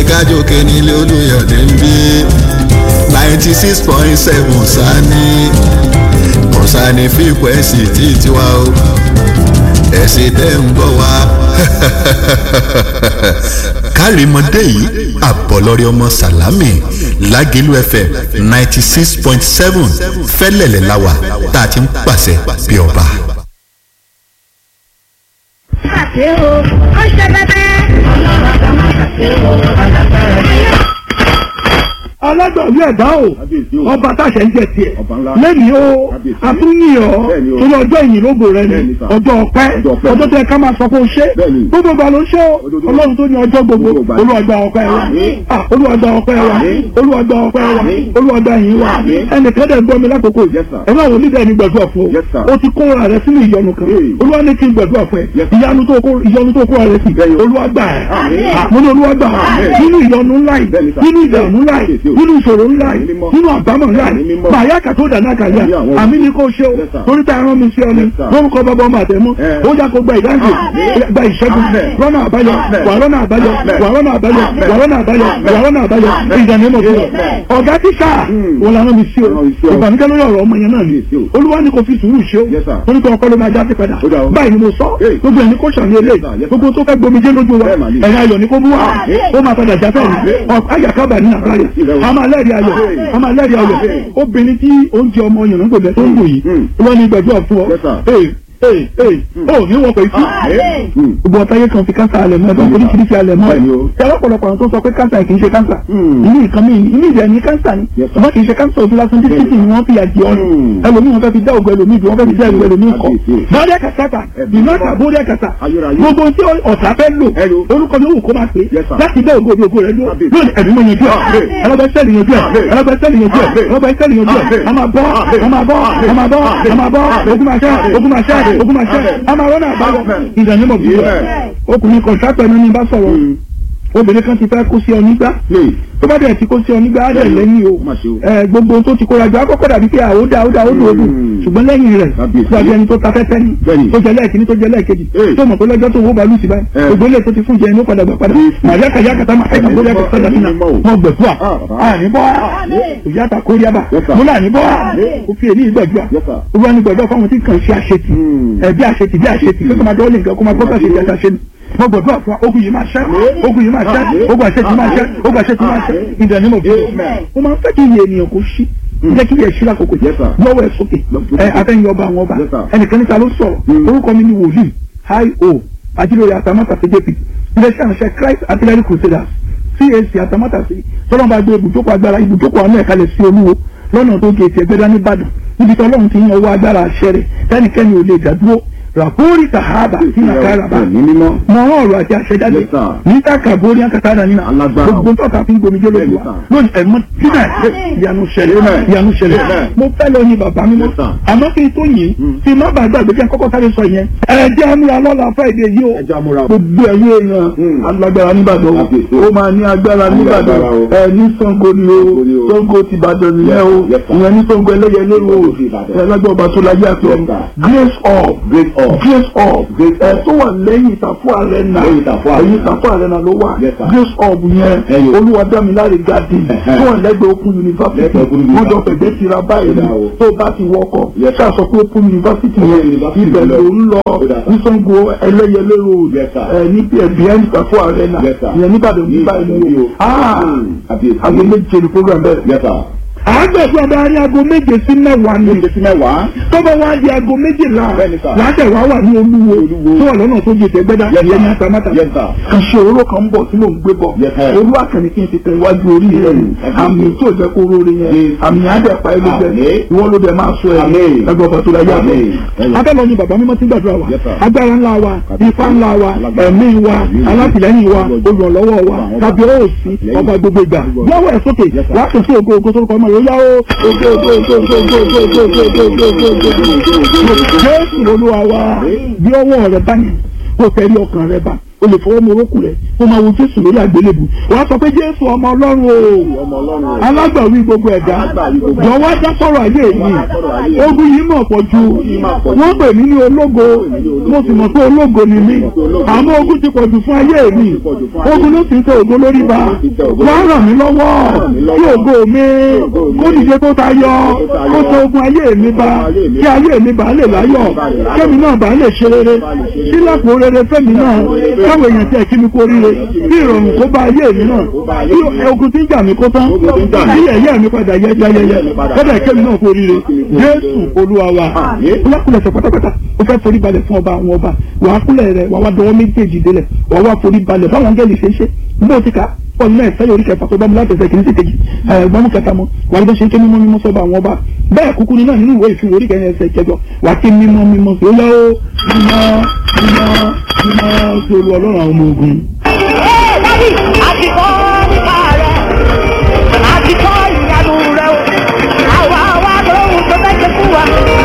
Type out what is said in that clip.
kájòkè nílé olùyọ̀dé ń bí ninety six point seven sani kọ̀sánì fíìpù ẹ̀sìn tí tiwa o ẹ̀sìn tẹ́ ń bọ̀ wá. kárìmọ́dé yìí àbọ̀lọ́rẹ́ ọmọ sàlámì lágẹ̀lú fm ninety six point seven fẹ́lẹ̀lẹ̀ láwà tá a ti ń pàṣẹ bí ọba. ṣàṣe o ó ṣe bẹbẹ. ọlọ́run àgbà má ṣàṣe o alágbára ni. alágbàwí ẹ̀dá o Kábíyèsí o. ọba táṣẹ ń jẹ tiẹ̀ Ọba ńlá. lẹ́yìn o Kábíyèsí. àtúnyìn ọ́ Bẹ́ẹ̀ni o. torí ọjọ́ ìyìn lógo rẹ ni Bẹ́ẹ̀ni sà. ọjọ́ ọpẹ́ Ọjọ́ ọpẹ́. ọjọ́ tẹ ká máa sọ pé o ṣe Bẹ́ẹ̀ni. gbogbo ìgbà ló ṣe o Ojoojúmọ́. ọlọ́run tó ní ọjọ́ gbogbo Gbogbo ìgbà. olúwàgbà ọpẹ́ wa Àmín. Ah, olúwàgbà ọpẹ́ wa Àmín. olúwàgbà ọpẹ́ wa Àmín. olúwàgbà yìí wa Àmín. ẹnìkan dẹ̀ gbọ́ mi lákòókò Yes, sir. ẹ máa wò nídìí ẹni gbàdúrà fún Yes, sir. o o ti kó ara rẹ sínú ìyọnu kan Hey. olúwa ní kí n gbàdúrà fún ẹ Yes, sir. ìyanu tó kó ìyọnu tó kó ara rẹ sí Bẹ́ẹ̀ni o. olúwàgbà ẹ Àmín. Ah, mo ní olúwàgbà Àmín. nínú ìyọnu ńlá yìí Bẹ́ẹ̀ni, sir. nínú ìdààmú ńlá yìí Kábíyèsí o. nínú ìṣòro ńlá yìí Àmín mímọ́. nínú àbámọ̀ ńlá Àmín yìí mímọ́. bàyá kàtó dàná kàyà Àmín àwọn àmì ní kò ṣe o Yes, sir. torí tá a rán mi sí ọ ni Yes, sir. lórúkọ bàbá ọmọ àtẹmú Eh. ó yá kó gba ìdáǹdè Àmín. gba ìṣẹ́gun Àmín. rọ́nà àbáyọ Àmín. wà rọ́nà àbáyọ Àmín. wà rọ́nà àbáyọ Àmín. wà rọ́nà àbáyọ Àmín. wà rọ́nà àbáyọ Àmín. ìdàní mọ̀ fún ọ Amen. ọ̀gá tíṣà Mm. wọn làwọn mi sí o Rán mi sí o. ìbànújẹ́ lórí ọ̀rọ̀ ọmọ yẹn náà ni Kábíyèsí o. olúwa ni kò fi sùúrù ṣe o Yes, sir. torí pé ọkọ ló máa já sí padà Ó dà o. báyìí ni mo sọ Hey. gbogbo ẹni kò ṣàní eléyìí Yes, sir. Yes, sir. gbogbo tó fẹ́ gbomijé lójú wa Bẹ́ẹ̀ mà ni. ẹ̀yin ayọ̀ ni kó mú wa Àmín. ó máa padà já fẹ́ ni ayàkábà ní àbáyọ Ìrẹ̀wò. a máa lẹ́rìí ayọ̀ Hey. a máa lẹ́rìí ayọ̀ Hey. obìnrin tí oúnjẹ ọmọ yànnà gbòdẹ tó ń bò yìí Mm. wọ́n ní gbẹ̀dúrà fún ọ Yes, sir. Hey, hey, hey. ó ní wọ́n pè sí Mm. gbogbo ọ̀táyé kan fi kánsà alẹ̀ mọ́ ẹ̀dọ́ Bẹ́ẹ̀ni, oríṣiríṣi alẹ̀ mọ́ Bẹ́ẹ̀ni o. ẹ̀ ọ̀pọ̀lọpọ̀ àwọn tó sọ pé kánsà kì í ṣe kánsà Mm. inú nǹkan mi inú ìjẹ́ ní kánsà ni Yes, sir. ṣùgbọ́n kì í ṣe kánsà ojú lásán títí tí wọ́n fi àjẹ ọ̀run Mm. ẹlòmíì wọn fẹ́ fi dá ògùn ẹlòmíì bí wọ́n fẹ́ fi dá ògùn ẹlòmíì kọ́ Kábíyèsí. bọ́ọ̀dẹ́ kàtàkà Ẹ̀bùn ìnáta náà. bọ́ọ̀dẹ́ kàtà Ayérayé. gbogbo tí ọ̀tá fẹ́ lò Hello. orúkọ mi ò wù kó máa pè é Yes, sir. láti dá ògùn ògùn rẹ lò Kábíyèsí. lónìí ẹ̀mí mọ̀ yanjú ẹ̀ Àmín. ẹlọ́gbẹ́ sẹ́ẹ̀lì yanjú ẹ̀ Àmín. ẹlọ́gbẹ́ sẹ́ẹ̀lì yanjú ẹ̀ Àmín. ẹlọ́gbẹ́ sẹ́ẹ̀lì yanjú ẹ̀ Àmín. a máa bọ́ a máa bọ́ a máa bọ́ a máa bọ́ ogun máa ṣẹ́ ogun máa ṣẹ́ ogun máa ṣẹ́ a máa rọ́nà àbáyọ Àmín. ìdánimọ̀ bí wọ́n Amen. ọkùnrin kọ̀ǹtàpẹ̀ ní bá sọ̀rọ̀ Mm. obìnrin kan ti fẹ́ kó sí ọ nígbà Hey. tó bá dẹ̀ ti kó sí ọ nígbà á dẹ̀ lẹ́yìn o Má ṣe o. ẹ gbogbo ohun tó ti kóra jọ akọ́kọ́ dàbí pé àwòdà àwòdà àwòdà òdù Mm. ṣùgbọ́n lẹ́yìn rẹ̀ Kábíyèsí. tó àbí ẹni tó ta fẹ́fẹ́ ni Bẹ́ẹ̀ni. tó jẹ lẹ́ẹ̀kíní tó jẹ lẹ́ẹ̀kejì Hey. tó mọ̀ pé lọ́jọ́ tó wó balùwì sí báyìí Eh. gbogbo ilé tó ti fún jẹ inú padà gbà padà Yes. màyà kàyà kàtà máa ẹ̀ka bóyá kàtà dàbí náà Mímọ́ o. mọ̀ gbẹ̀fúà Ah, bàbá. àní bọ́ òyà ta kórí àbà Yes, sir. mo là ní bọ́ ó fi èyí gbàdúrà Yes, sir. ó wá ní gbàdúrà fáwọn tí kàn ṣe àṣetì Mm. ẹ bí àṣetì bí àṣetì kó máa dọ́ọ̀lì nǹkan kó máa gbọ́dọ̀ ṣe ìjà ṣe ni mo gbàdúrà fún wa ogun yìí máa ṣẹ́ ogun yìí máa ṣẹ́ ogun àṣetì máa ṣẹ́ ogun àṣetì máa ṣẹ́ ìdánimọ̀ bí Amen. mo máa ń fẹ́ kí iye ènìyàn kò ṣí jẹ́ kí iye ṣí lákòókò Yes, sir. lọ́wọ́ ẹ̀ sókè ẹ afẹ́yìn ọba àwọn ọba Yes, sir. ẹnìkan níta ló sọ̀rọ̀ Mm. orúkọ mi ni wòlíì hi o ajílóye àtàmátà sí jp iléeṣẹ́ àṣẹ christ artillery crusaders cac àtàmátà sí tọ́lọ́mọba gbé ibùjókòó agbára ibùjókòó àánú ẹ̀ka lẹ̀ sí olúwo lọ́nà tó gé etí ẹgbẹ́dá nìbàdàn níbi tí ọlọ́run ti yan owó agbára àṣẹ rẹ̀ tẹ́nikẹ́ni ò lè dádúró ràpórí tàhábà sí nàkàràbà Ẹ̀mí mímọ́. mọ ọ̀rọ̀ àti àṣẹjáde Yes, sir. níta kàbórí àkàtàdà nínú Alágbára. gbogbo tọ́ka fi ń gbomi jẹ́ lójú Yes, wa sir. lónìí ẹ̀mọ́ síbẹ̀ ìyanu ṣẹlẹ̀ Amen. ìyanu ṣẹlẹ̀ Amen. mo fẹ́ lọ ní bàbá mi mọ́ Yes, sir. àmọ́ kí n tó yìn Mm. tí má bàa gbàgbé kí n kọ́kọ́ sáré sọ yẹn ẹ̀jẹ̀ amúra lọ́la friday yìí o Ẹja múra o. gbogbo ẹ̀yìn èèyàn Mm. alágbára nìbàdàn Kábíyèsí. o ó máa ní agbára nìbàdàn agbára o. ẹ ní Ṣàngó ni o Ṣàngó ni o. Ṣàngó ti Ìbàdàn nìyẹn o Yes, sir. ìyẹn ní Ṣàngó ẹlẹ́yẹlé o Ṣàngó ti Ìbàdàn. ẹ lágbára ọba tó láyé àti Yes, ọ̀run sir. grace up Grace up. grace up Grace ẹ up. tó wà lẹ́yìn ìtàfọ́ arena Lẹ́yìn Ìtàfọ́ Arena. ẹ̀yìn ìtàfọ́ arena ló wà Yes, sir. grace up yẹn Ẹyọ. olúwadámiláre garden Ẹ̀hẹ́. tó wà lẹ́gbẹ̀ẹ́ open university Lẹ́gbẹ̀ẹ́ Open wọ́n jọ University. fẹ̀gbẹ́ tira báyìí Ó dà o. tó bá ti wọkọ̀ Yes, sir. ṣáà sọ pé open university Open yẹn University ibẹ̀ lọ. ló ń lọ Ó dà, sir. ní Ṣàngó ẹlẹ́yẹlé road Yes, sir. ẹ ní behind ìtàfọ́ arena Yes, sir. ìyẹn níbàdàn Ní níbàdàn Ìbàdàn ni o o. ah Mm. Kábíyèsí. aago méje ni program bẹ̀rẹ̀ Yes, sir. àgbẹ̀fọ́ adarí aago méje sí mẹ́wàá ni Méje sí mẹ́wàá. tọ́bọ̀ wá di aago méjìlá Bẹ́ẹ̀ni, sir. láṣẹ wá wà ní olúwo Olúwo. tó wà lọ́nà tó gbèsè gbẹ́dá Yes, ìyẹn ní sir. atamátà Yes, sir. kan ṣe òróró kan ń bọ̀ tí mò ń gbé bọ̀ Yes, sir. olú àkànní kí n ti tẹ iwájú orí rẹ̀ Mm. àmì tó jẹ́ kó róore yẹn Yes. àmì àdẹ̀pá ẹlú jẹ Àmín. ìwọ ló dẹ̀ máa sọ ẹ̀ Àmín. ẹgbẹ́ ọba tó la yá Àmín. bọ̀ abẹ́lọ ni bàbá mímọ́ ti gbàdúrà wa Yes, sir. agbára ńlá wa Kábíyèsí. ifá ńlá wa Alágbára. ẹ̀mí wa Àmín. alátìlẹ́yìn wa Ọlọ́jọ́. olùrànlọ́wọ́ wa Ọba àwọn tàbí ọba. òsì Lẹ́yìn. ọba gbogbo ìgbà Gbogbo. lọ́wọ́ ẹ̀ sókè Yes, sir. láti sí ògo ògo sórúkọ ọmọ yóò yá ó ògo ògo ògo ògo ògo ògo ògo ògo ògo ògo ògo ògo ògo jésù olúwa wa bí ọwọ́ rẹ bá yẹn kó tẹ̀lé ọkàn rẹ bá o lè fọwọ́ mọ orókù rẹ̀ kó máa wo jésù lórí àgbélébù wàá sọ pé jésù ọmọ ọlọ́run o alágbàwí gbogbo ẹ̀dá jọ̀wọ́ dá sọ̀rọ̀ ayé mi ogun yìí mọ̀ pọ̀ ju wọ́n pè mí ní ológo mo sì mọ̀ pé ológo ni mí àmọ́ ogun ti pọ̀ jù fún ayé mi ogun ló sì ń tẹ ògo lórí ba wọ́n ràn mí lọ́wọ́ kí ògo mi kó dìde tó tayọ kó tó ogun ayé mi ba kí ayé mi bá lè láyọ̀ kémi náà bá lè ṣe rere sílẹ̀kùn rere fẹ́mi náà káwọn èèyàn tẹ̀ kí mi kó ríre kí ìrọ̀rùn kó bá ayé mi náà kí ogun tí ń jà mí kó tán kí ẹ̀yẹ́ mi padà yẹ jayẹyẹ kọ́dà kémi náà kó ríre jésù olúwa wa kúlẹ̀kúlẹ̀ sọ pátápátá ó fẹ́ forí balẹ̀ fún ọba àwọn ọba wàá kúlẹ̀ rẹ̀ wàá wá dọwọ́ méjèèjì délẹ̀ wàá wá forí balẹ̀ báwọn angẹ́lì ṣe ń ṣe bó ti kà ọ̀nà náà ìfẹ́ orí kẹfà tó bá mu láti ẹsẹ̀ kìíní sí kejì ẹ̀gbọ́n kẹta mọ́ wà á bó ṣe ń ké mímọ́ mímọ́ sọ́ba àwọn ọba bẹ́ẹ̀ kúkú ni náà nínú ìwé ìfihàn orí kẹrin ẹsẹ̀ kẹjọ wà á ké mímọ́ mímọ́ sí ó yá ó mímọ́ mímọ́ mímọ́ sí olú ọlọ́run àwọn ọmọ ogun. Ẹ dábì àti kọ́ nípa rẹ̀ àti kọ́ ìyanu rẹ̀ o. Àwa wa lóhun tó fẹ́ ṣe fún wa.